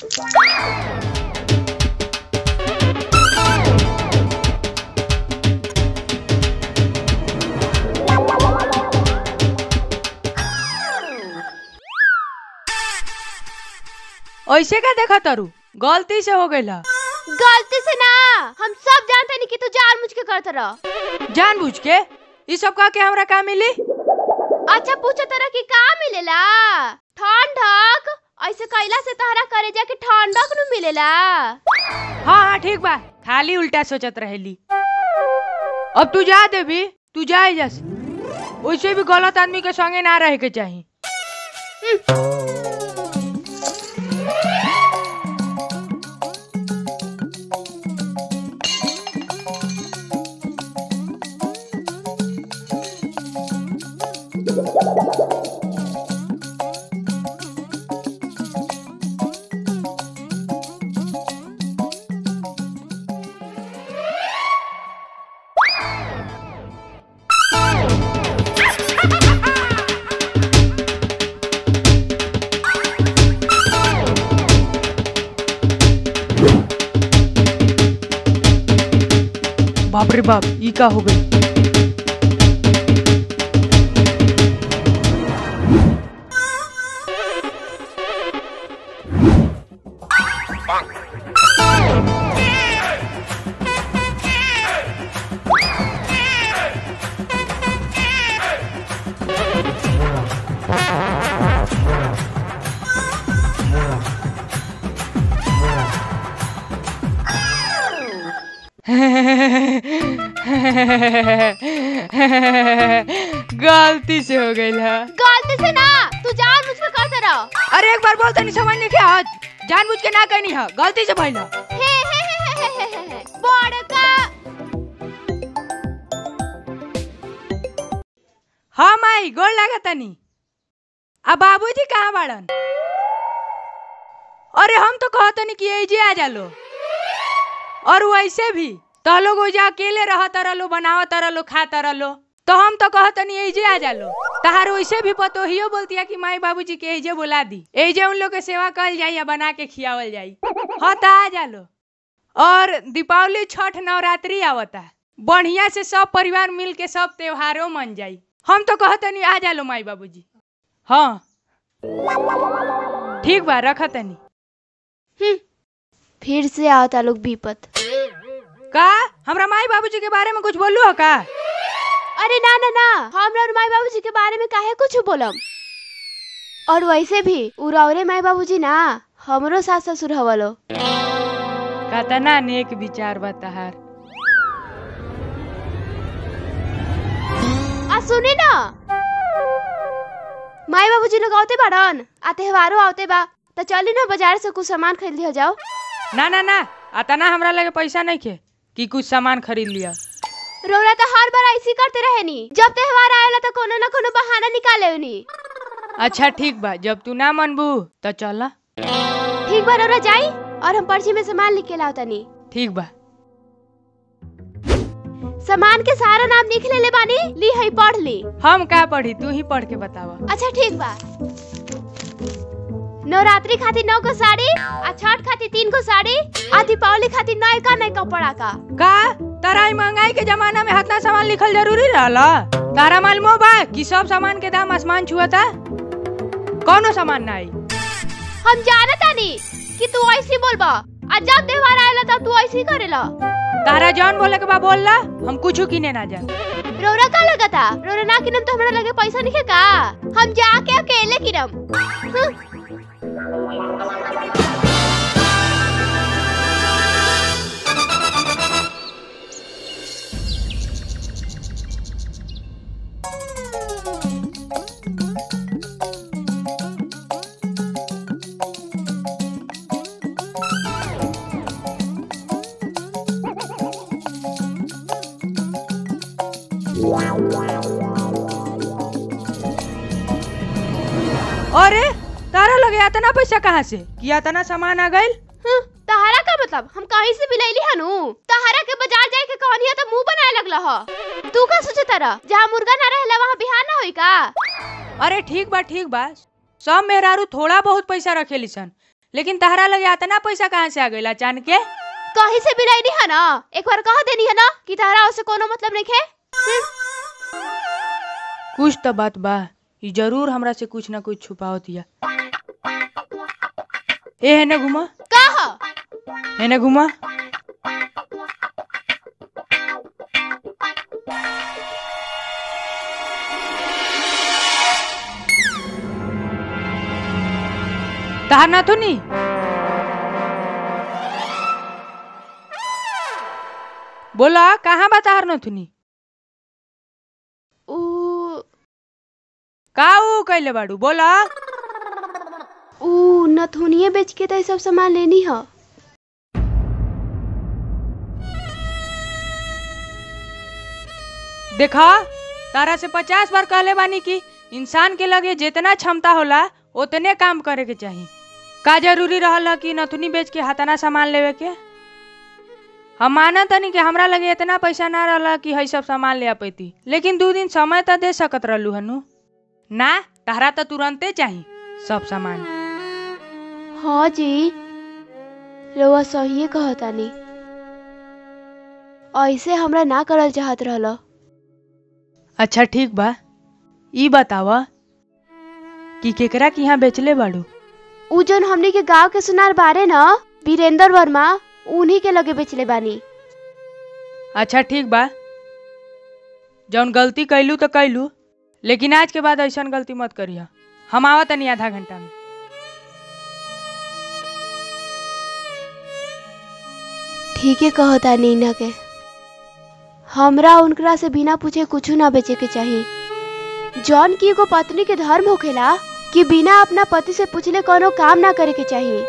ऐसे का देखा तारू गलती से हो गइल ह। गलती से ना हम सब जानते नहीं कि तू जान मुझ के करत रह जानबूझ के ई सब कह के हमरा का मिली अच्छा पूछो तरह की का मिलेला ठंडक ऐसे कैला से तहरा करे जाके ठंडक नु मिलेला हाँ हाँ ठीक बा खाली उल्टा सोचत रहेली अब तू जा देवी तू जा एजा से वैसे भी गलत आदमी के संगे ना रहे के चाही बाप रे बाप ई का हो गई गलती से हो गई है गलती से ना तू जान मुझ के करत रह अरे एक बार बोल तनी समझ नहीं क्या जानबूझ के ना कहनी है गलती से भइल ह। हे हे हे हे हे हे हे हे बड़का हाँ माई गोड़ लगा तनी अब बाबूजी कहाँ बाड़न अरे हम तो कहतनी कि एजे आ जालो और वैसे भी तो लोग ओजा अकेले रहत रहलो बनावत रहलो खात रहलो तो हम तो कहतनी एजे आ जालो तहार वैसे भी पतोहियो बोलतिया कि माई बाबूजी के एजे बुला दी एजे उन लोग के सेवा कल जाई या बना के खियावल जाई हाँ तो आ जालो और दीपावली छठ नवरात्रि आवता बढ़िया से सब परिवार मिल के सब त्योहारों मन जाई हम तो कहतनी आ जालो माई बाबूजी हाँ ठीक बा रखतनी फिर से आवता लोग विपत का हमरा माई बाबूजी के बारे में कुछ बोलू हो का अरे ना ना ना हमरा और माई बाबूजी के बारे में काहे कुछ बोलम और वैसे भी उरावरे माई बाबूजी ना हमरो सास ससुर हवलो कतना नेक विचार बा तहार आ सुनी ना माई बाबूजी लोग आवते बाड़न आ त्योहारो आवते बा तो चली ना बाजार से कुछ सामान खरीद लिया जाओ ना ना ना अतना हमरा लगे पैसा नहीं के कि कुछ सामान खरीद लिया रोरा तो हर बार ऐसी करते रहे नी जब त्योहार आएला तो कोनो ना कोनो बहाना निकाले नी अच्छा ठीक बा जब तू ना मनबू तो चला ठीक बा रोरा जाई और हम पर्ची में सामान लिख के लावता नी ठीक बा सामान के सारा नाम लिख ले ले बानी ली है पढ़ ली हम का पढ़ी तू ही पढ़ के बतावा अच्छा ठीक बा नवरात्रि खातिर नौ को साड़ी आ छठ खातिर तीन को साड़ी आ दीपावली खातिर नए का नए कपड़ा का का तारा ई महंगाई के जमाना में हतना सामान लिखल जरूरी रहला तारा मालूम बा कि सब सामान के दाम आसमान छुअता कौनो सामान ना आई हम जानता नी कि तू ऐसी बोलबा आ जब त्योहार आएला तब तू ऐसी करेला तारा जौन बोले के बा बोलला हम कुछ किने ना जा रोरा का लगता रोरा ना किनम तो हमरा लगे पैसा नहीं है का हम जाके अकेले किनम हं। अरे तारा लगे इतना पैसा कहाँ से कि इतना सामान आ गइल हं, तहारा का मतलब हम कहीं से भी लैली हनु तहारा के बाजार जाए के कहनी तो मुंह बनाए लगला ह तू का सोचे तारा जहाँ मुर्गा ना रहेला वहाँ बिहार ना होई का अरे ठीक बा ठीक बा सब मेहरारू थोड़ा बहुत पैसा रखेली सन लेकिन तहरा लगे इतना पैसा कहाँ से आ गइल अचानक के कहीं से भी नहीं है ना एक बार कह देनी है ना कि तारा उससे कोनो मतलब नहीं है कुछ तो बात बा ई जरूर हमरा से कुछ ना कुछ छुपावत या ए हेने घुमा का ह? हेने घुमा तहार ना तो नहीं बोला कहाँ बा तहार नथुनी ऊ का ऊ कैले बाड़ू बोला ऊ नथुनिए बेच के तो ये सब सामान लेनी है देखा तारा से पचास बार कहले बानी कि इंसान के लगे जितना क्षमता होला उतने काम करे के चाही का जरूरी रहल ह कि नथुनी बेच के हाथाना सामान लेवे के हम मानत तनी कि हमरा लगे इतना पैसा ना रहल कि हई सब सामान ले आ पैती लेकिन दू दिन समय तो दे सकत रहलू हनु ना तहरा तो तुरंते चाही सब सामान हाँ जी रउआ सही कहतानी ऐसे हमरा ना करल चाहत रहल अच्छा ठीक बा ई बतावा कि केकरा के यहाँ बेचले बाड़ू ऊ जौन हमनी के गांव के सुनार बारे न वीरेंद्र वर्मा उन्हीं के लगे बेचले बानी अच्छा ठीक बा जौन गलती कैलू तो कैलू लेकिन आज के बाद ऐसा गलती मत करिया हम आवा तनी आधा घंटा में ठीके कहता नीना के हमरा उनकरा से बिना पूछे कुछ ना बेचे के चाहिए जौन की एगो पत्नी के धर्म होखेला कि बिना अपना पति से पूछले कोनो काम ना करे के चाहिए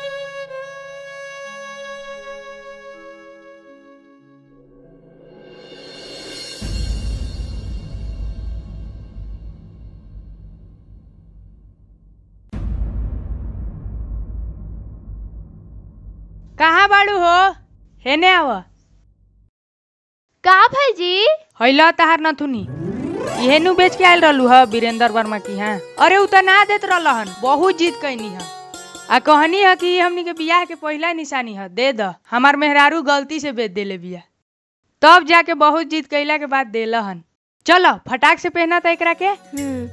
कहाँ बाड़ू हो हेने आव का भाईजी हैला तहार नथुनी इहे नु बेच के आयल रहलू ह वीरेंद्र वर्मा की हाँ अरे उ त ना देत रहलन बहुत जीत कैनी ह आ कहनी है कि हमनी के बियाह के पहला निशानी है दे द हमार मेहरारू गलती से बेच देले बिया तब जाके बहुत जीत कैला के बाद देलहन चलो फटाक से पहना था एकरा के हम्म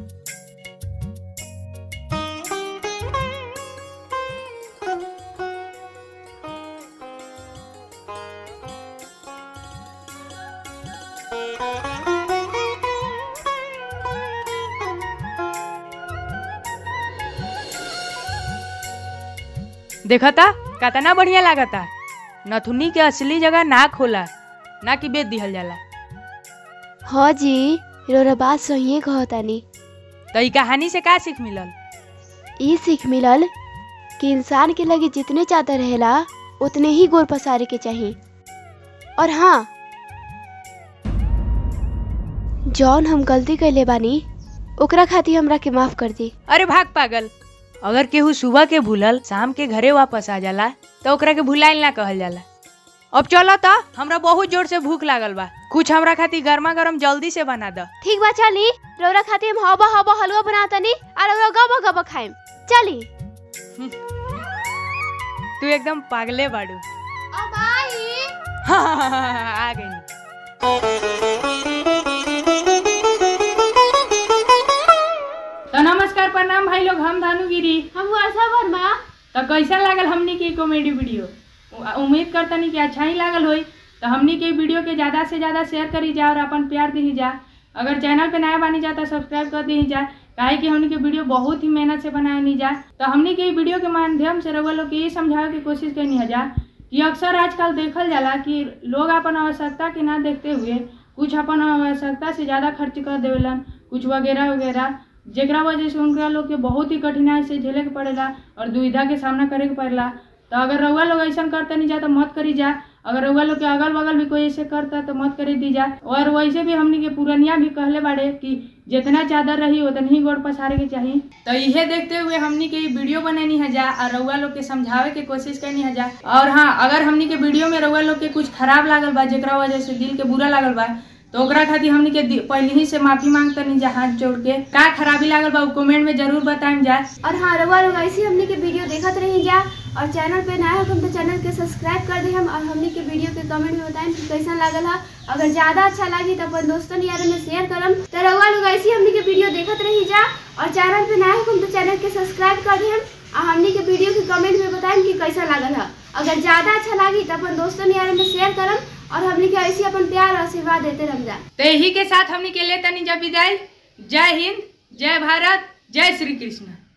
देखता कतना बढ़िया लागता नथुनी के असली जगह नाक होला ना कि बेच दिहल जाला हाँ जी रोरा बात सही कहतानी तो ई कहानी से का सीख मिलल ई सीख मिलल कि इंसान के लगे जितने चादर रहेला उतने ही गोर पसारे के चाहिए और हाँ जौन हम गलती कैले बानी ओकरा खातिर हमरा के माफ कर दी अरे भाग पागल अगर केहू सुबह के भूलल शाम के घरे वापस आ जाला तो ओकरा के भुलाइल ना कहल जाला अब चलो तो हमरा बहुत जोर से भूख लागल बा कुछ हमरा खातिर गर्मा गर्म जल्दी से बना द ठीक बा चली रौरा खातिर हम हवा हवा हलवा बनातनी और रौरा गबा गबा खाइम चली तू एकदम पागले बाड़ू अब आई आ गई तो नमस्कार प्रणाम भाई लोग हम धानुगिरी हम वर्षा वर्मा तो कैसा लागल हमनी के कॉमेडी वीडियो उ- उम्मीद करतनी कि अच्छा ही लागल होई तो हमनी के वीडियो के ज़्यादा से ज़्यादा शेयर करी जा और अपन प्यार दी जा अगर चैनल पे नया बनी जा तो सब्सक्राइब कर दी जा काहे कि हमनी के वीडियो बहुत ही मेहनत से बनाए नहीं जा तो हमनी के वीडियो के माध्यम से रउआ लोग के ये समझावे की कोशिश करनी है जा कि अक्सर आजकल देखल जाला कि लोग अपन आवश्यकता के ना देखते हुए कुछ अपन आवश्यकता से ज़्यादा खर्च कर देवेलन कुछ वगैरह वगैरह जेकरा वजह से उनका लोग के बहुत ही कठिनाई से झेले के पड़ेला और दुविधा के सामना करे के पड़ेला तो अगर रउआ लोग ऐसा करते नहीं जा तो मत करी जा अगर रउआ लोग के अगल बगल भी कोई ऐसे करता तो मत करी दी जा और वैसे भी हमनी के पुरनिया भी कहले बाड़े कि जितना चादर रही उतना ही गोड़ पसारे के चाहिए तो इहे देखते हुए हमनी के ई वीडियो बनेनी है जा और रउआ लोग के समझावे के कोशिश करनी है जा और हाँ अगर हमनी के वीडियो में रउआ लोग के कुछ खराब लागल बा जेकरा वजह से दिल के बुरा लागल बा तो ओकरा खातिर हमनी के दि- पहले ही से माफी मांगतनी जा हाथ जोड़ के का खराबी लागल बा कमेंट में जरूर बताएं जा और हाँ रउआ लोग ऐसे ही हमने के वीडियो देखत रही जा और चैनल पे नया हो तो चैनल के सब्सक्राइब कर दे हम और हमने के वीडियो के कमेंट में बताएं कि कैसा लागल है अगर ज्यादा अच्छा लगी तो अपन दोस्तन यार में शेयर करम तो रउआ लोग ऐसे ही हमने के वीडियो देखत रही जा और चैनल पे नया हो तो चैनल के सब्सक्राइब कर दे हम और हमने के वीडियो के कमेंट में बताएं कि कैसा लागल है अगर ज्यादा अच्छा लगी तो अपन दोस्तन यार में शेयर करम और हमने के ऐसे ही अपन प्यार और आशीर्वाद देते रह जा तो यही के साथ हमनी के ले तनी जा विदाई जय हिंद जय भारत जय श्री कृष्ण